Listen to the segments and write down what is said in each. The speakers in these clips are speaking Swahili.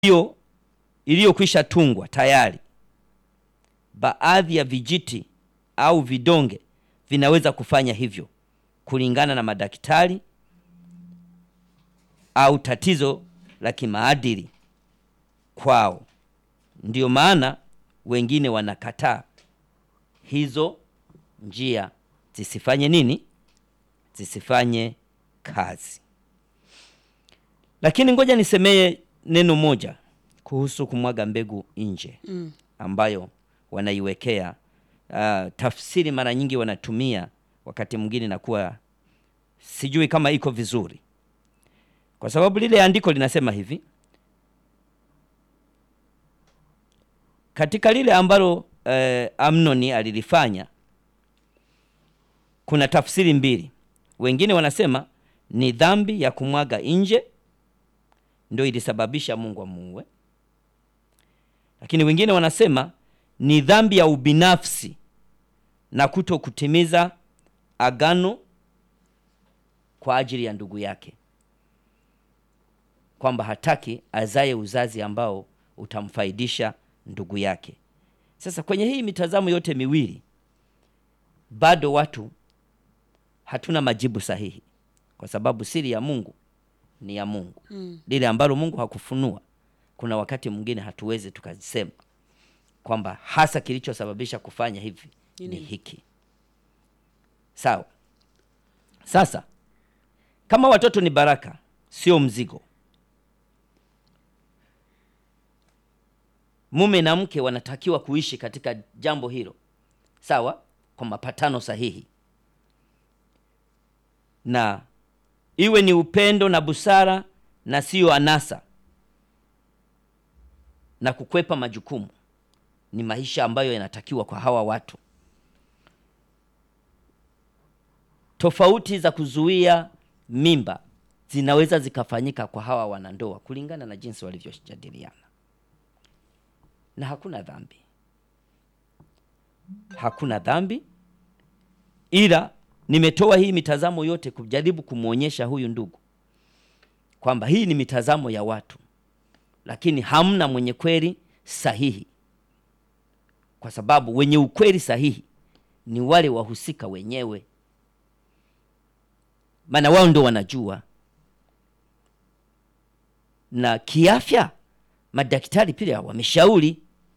hiyo iliyokwisha tungwa tayari, baadhi ya vijiti au vidonge vinaweza kufanya hivyo kulingana na madaktari au tatizo la kimaadili kwao. Ndiyo maana wengine wanakataa hizo njia zisifanye nini? Zisifanye kazi. Lakini ngoja nisemee neno moja kuhusu kumwaga mbegu nje Mm. ambayo wanaiwekea uh, tafsiri mara nyingi wanatumia, wakati mwingine nakuwa sijui kama iko vizuri, kwa sababu lile andiko linasema hivi katika lile ambalo eh, Amnoni alilifanya kuna tafsiri mbili. Wengine wanasema ni dhambi ya kumwaga nje ndio ilisababisha Mungu amuue, lakini wengine wanasema ni dhambi ya ubinafsi na kuto kutimiza agano kwa ajili ya ndugu yake, kwamba hataki azaye uzazi ambao utamfaidisha ndugu yake. Sasa kwenye hii mitazamo yote miwili bado watu hatuna majibu sahihi, kwa sababu siri ya Mungu ni ya Mungu. Mm. Lile ambalo Mungu hakufunua, kuna wakati mwingine hatuwezi tukasema kwamba hasa kilichosababisha kufanya hivi Ni ni nini? hiki. Sawa. Sasa kama watoto ni baraka, sio mzigo, mume na mke wanatakiwa kuishi katika jambo hilo, sawa, kwa mapatano sahihi, na iwe ni upendo na busara na siyo anasa na kukwepa majukumu. Ni maisha ambayo yanatakiwa kwa hawa watu. Tofauti za kuzuia mimba zinaweza zikafanyika kwa hawa wanandoa kulingana na jinsi walivyojadiliana, na hakuna dhambi, hakuna dhambi, ila nimetoa hii mitazamo yote kujaribu kumwonyesha huyu ndugu kwamba hii ni mitazamo ya watu, lakini hamna mwenye kweli sahihi, kwa sababu wenye ukweli sahihi ni wale wahusika wenyewe, maana wao ndo wanajua. Na kiafya, madaktari pia wameshauri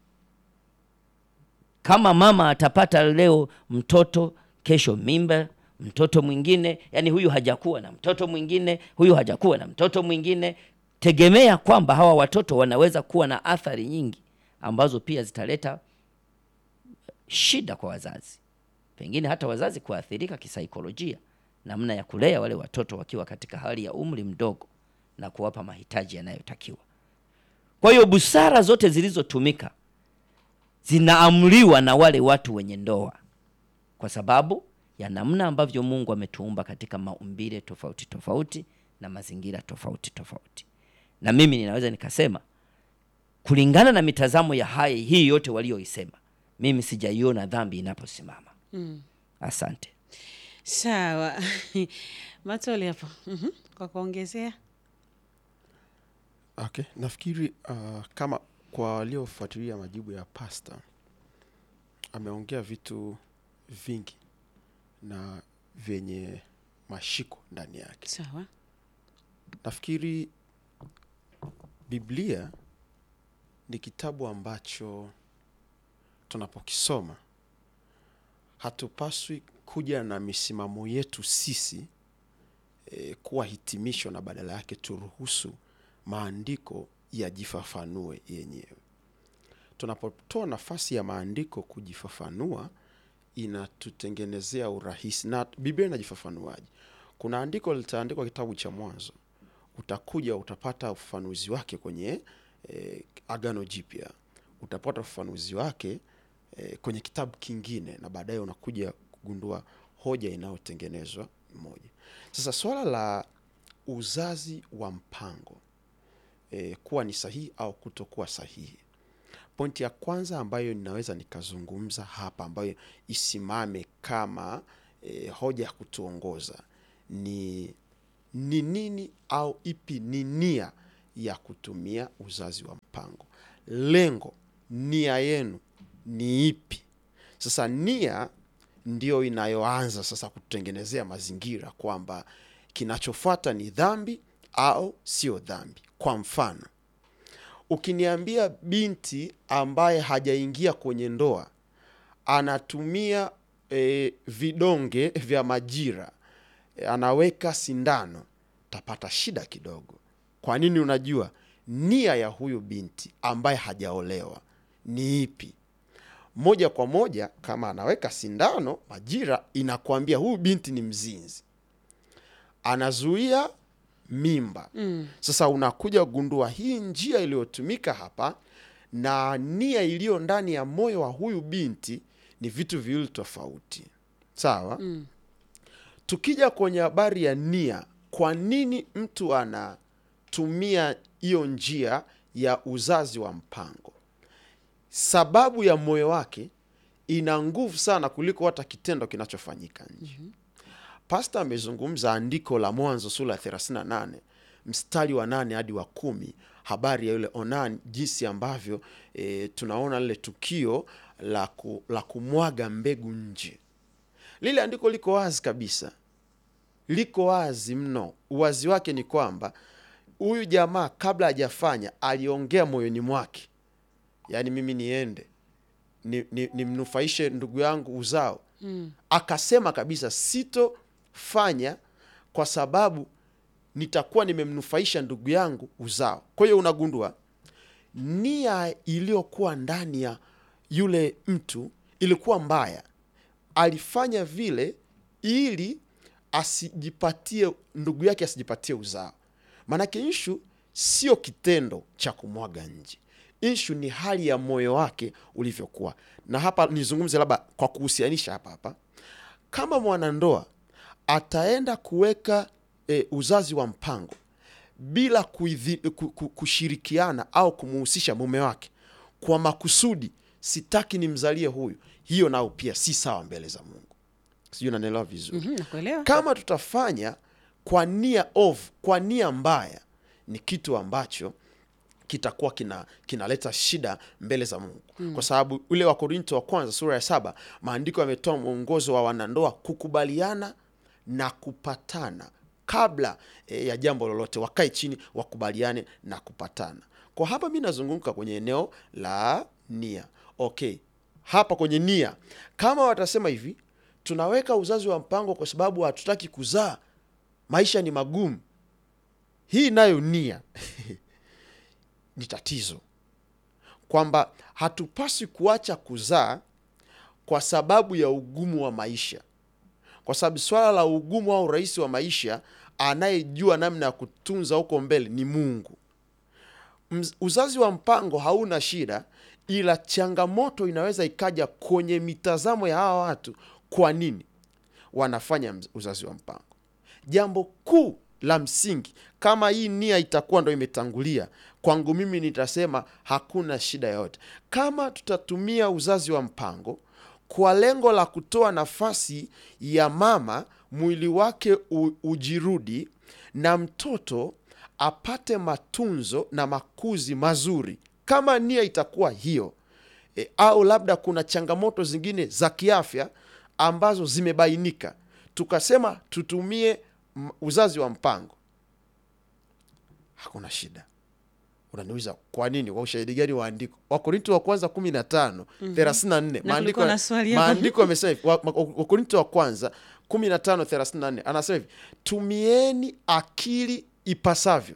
kama mama atapata leo mtoto, kesho mimba, mtoto mwingine, yani huyu hajakuwa na mtoto mwingine, huyu hajakuwa na mtoto mwingine, tegemea kwamba hawa watoto wanaweza kuwa na athari nyingi ambazo pia zitaleta shida kwa wazazi, pengine hata wazazi kuathirika kisaikolojia, namna ya kulea wale watoto wakiwa katika hali ya umri mdogo na kuwapa mahitaji yanayotakiwa. Kwa hiyo busara zote zilizotumika zinaamriwa na wale watu wenye ndoa, kwa sababu ya namna ambavyo Mungu ametuumba katika maumbile tofauti tofauti na mazingira tofauti tofauti. Na mimi ninaweza nikasema kulingana na mitazamo ya haya hii yote walioisema, mimi sijaiona dhambi inaposimama. Mm. Asante. Sawa. Matoli hapo. Mhm. Kwa kuongezea. Okay, nafikiri uh, kama kwa waliofuatilia majibu ya pasta ameongea vitu vingi na vyenye mashiko ndani yake. Sawa. Nafikiri Biblia ni kitabu ambacho tunapokisoma hatupaswi kuja na misimamo yetu sisi e, kuwa hitimisho na badala yake turuhusu maandiko yajifafanue yenyewe. Tunapotoa nafasi ya maandiko kujifafanua, inatutengenezea urahisi. Na Biblia inajifafanuaje? Kuna andiko litaandikwa kitabu cha Mwanzo, utakuja utapata ufafanuzi wake kwenye eh, Agano Jipya, utapata ufafanuzi wake eh, kwenye kitabu kingine, na baadaye unakuja kugundua hoja inayotengenezwa moja. Sasa swala la uzazi wa mpango eh, kuwa ni sahihi au kutokuwa sahihi, pointi ya kwanza ambayo ninaweza nikazungumza hapa ambayo isimame kama eh, hoja ya kutuongoza ni ni nini au ipi ni nia ya kutumia uzazi wa mpango. Lengo, nia yenu ni ipi? Sasa nia ndio inayoanza sasa kutengenezea mazingira kwamba kinachofuata ni dhambi au sio dhambi. Kwa mfano, ukiniambia binti ambaye hajaingia kwenye ndoa anatumia e, vidonge vya majira e, anaweka sindano, tapata shida kidogo. Kwa nini? Unajua nia ya huyu binti ambaye hajaolewa ni ipi? Moja kwa moja, kama anaweka sindano majira, inakwambia huyu binti ni mzinzi, anazuia mimba. Sasa unakuja kugundua hii njia iliyotumika hapa na nia iliyo ndani ya moyo wa huyu binti ni vitu viwili tofauti, sawa? Tukija kwenye habari ya nia, kwa nini mtu anatumia hiyo njia ya uzazi wa mpango? Sababu ya moyo wake ina nguvu sana kuliko hata kitendo kinachofanyika nje. Pasta amezungumza andiko la Mwanzo sura ya 38 mstari wa nane hadi wa kumi, habari ya yule Onani, jinsi ambavyo e, tunaona lile tukio la, ku, la kumwaga mbegu nje. Lile andiko liko wazi kabisa, liko wazi mno. Uwazi wake ni kwamba huyu jamaa kabla hajafanya aliongea moyoni mwake, yaani mimi niende ni- ni- nimnufaishe ndugu yangu uzao akasema kabisa sitofanya kwa sababu nitakuwa nimemnufaisha ndugu yangu uzao. Kwa hiyo unagundua nia iliyokuwa ndani ya yule mtu ilikuwa mbaya. Alifanya vile ili asijipatie ndugu yake asijipatie uzao. Maanake ishu sio kitendo cha kumwaga nje, ishu ni hali ya moyo wake ulivyokuwa. Na hapa nizungumze labda kwa kuhusianisha hapa hapa, kama mwanandoa ataenda kuweka e, uzazi wa mpango bila kuidhi, ku, ku, kushirikiana au kumuhusisha mume wake kwa makusudi, sitaki nimzalie huyu, hiyo nao pia si sawa mbele za Mungu. Sijui nanaelewa vizuri Mhm, nakuelewa. kama tutafanya kwa nia ovu, kwa nia mbaya, ni kitu ambacho kitakuwa kina kinaleta shida mbele za Mungu kwa sababu ule wa Korinto wa kwanza sura ya saba maandiko yametoa mwongozo wa wanandoa kukubaliana na kupatana kabla e, ya jambo lolote, wakae chini wakubaliane na kupatana. Kwa hapa mi nazunguka kwenye eneo la nia. Okay, hapa kwenye nia, kama watasema hivi, tunaweka uzazi wa mpango kwa sababu hatutaki kuzaa, maisha ni magumu, hii nayo nia ni tatizo, kwamba hatupaswi kuacha kuzaa kwa sababu ya ugumu wa maisha, kwa sababu swala la ugumu au urahisi wa maisha, anayejua namna ya kutunza huko mbele ni Mungu. Mz- Uzazi wa mpango hauna shida, ila changamoto inaweza ikaja kwenye mitazamo ya hawa watu. Kwa nini wanafanya mz- uzazi wa mpango? Jambo kuu la msingi, kama hii nia itakuwa ndo imetangulia, kwangu mimi nitasema hakuna shida yoyote. Kama tutatumia uzazi wa mpango kwa lengo la kutoa nafasi ya mama mwili wake u, ujirudi na mtoto apate matunzo na makuzi mazuri, kama nia itakuwa hiyo e, au labda kuna changamoto zingine za kiafya ambazo zimebainika, tukasema tutumie m- uzazi wa mpango, hakuna shida. Unaniuliza kwa nini? Kwa ushahidi gani wa andiko? Wakorinto wa kwanza kumi na tano thelathini na nne Na kulikuwa na swali hapo. maandiko yamesema hivi, wa- wa- Wakorinto wa kwanza kumi na tano thelathini na nne anasema hivi, tumieni akili ipasavyo.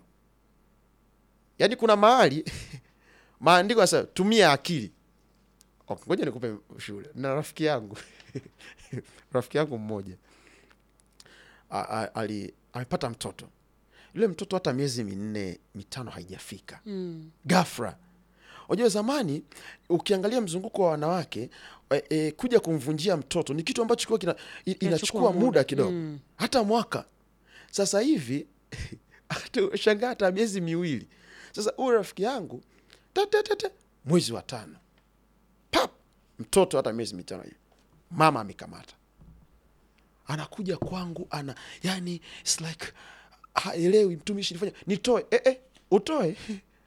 Yaani kuna mahali maandiko yanasema tumia akili. Okay, ngoja nikupe shule na rafiki yangu rafiki yangu mmoja a- a- ali amepata mtoto yule mtoto hata miezi minne mitano haijafika Mm. gafra unajua zamani ukiangalia mzunguko wa wanawake e, e, kuja kumvunjia mtoto ni kitu ambacho kilikuwa kina, i- inachukua muda. muda kidogo Mm. hata mwaka sasa hivi hata shangaa hata miezi miwili sasa huyu rafiki yangu tatatata mwezi wa tano pap mtoto hata miezi mitano hivi mama amekamata anakuja kwangu ana yani it's like haelewi mtumishi nifanya nitoe eh, eh, utoe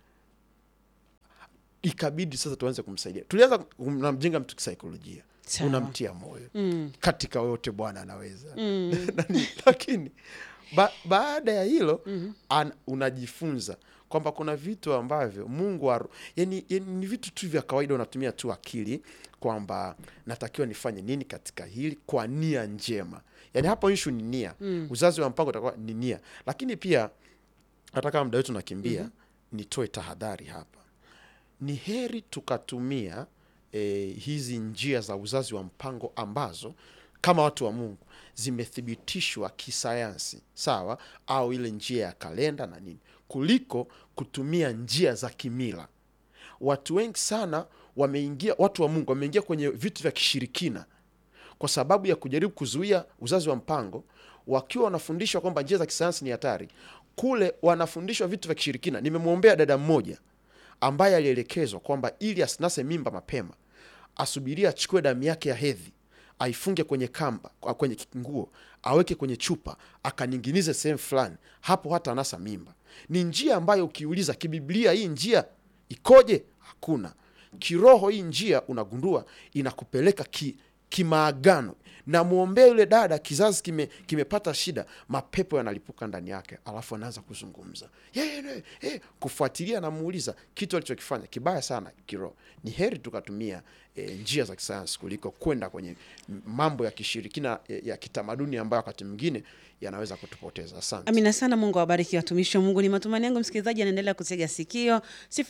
ikabidi sasa tuanze kumsaidia tulianza unamjenga mtu kisaikolojia Sawa. unamtia moyo Mm. katika yote bwana anaweza Mm. Nani- lakini ba, baada ya hilo an, unajifunza kwamba kuna vitu ambavyo mungu aru, yani, yani ni vitu tu vya kawaida unatumia tu akili kwamba natakiwa nifanye nini katika hili kwa nia njema yani hapo ishu ni nia uzazi wa mpango utakuwa ni nia lakini pia hata kama muda wetu nakimbia nitoe tahadhari hapa ni heri tukatumia eh, hizi njia za uzazi wa mpango ambazo kama watu wa mungu zimethibitishwa kisayansi sawa au ile njia ya kalenda na nini kuliko kutumia njia za kimila watu wengi sana wameingia watu wa mungu wameingia kwenye vitu vya kishirikina kwa sababu ya kujaribu kuzuia uzazi wa mpango wakiwa wanafundishwa kwamba njia za kisayansi ni hatari kule wanafundishwa vitu vya kishirikina nimemwombea dada mmoja ambaye alielekezwa kwamba ili asinase mimba mapema asubiria achukue damu yake ya hedhi aifunge kwenye kamba kwa- kwenye nguo aweke kwenye chupa akaninginize sehemu fulani hapo hata anasa mimba ni njia ambayo ukiuliza kibiblia hii njia ikoje hakuna kiroho hii njia unagundua inakupeleka ki, kimaagano namwombea yule dada kizazi kime, kimepata shida mapepo yanalipuka ndani yake alafu anaanza kuzungumza yeah, yeah, yeah. kufuatilia namuuliza kitu alichokifanya kibaya sana kiroho ni heri tukatumia e, njia za kisayansi kuliko kwenda kwenye m- mambo ya kishirikina ya, ya kitamaduni ambayo wakati mwingine yanaweza kutupoteza asante Amina sana. Mungu awabariki watumishi wa Mungu. Ni matumaini yangu msikilizaji anaendelea kutega sikio.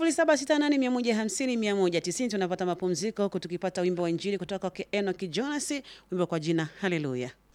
0768150190 tunapata mapumziko huku tukipata wimbo wa Injili kutoka kwa Enoki Jonas, wimbo kwa jina Haleluya.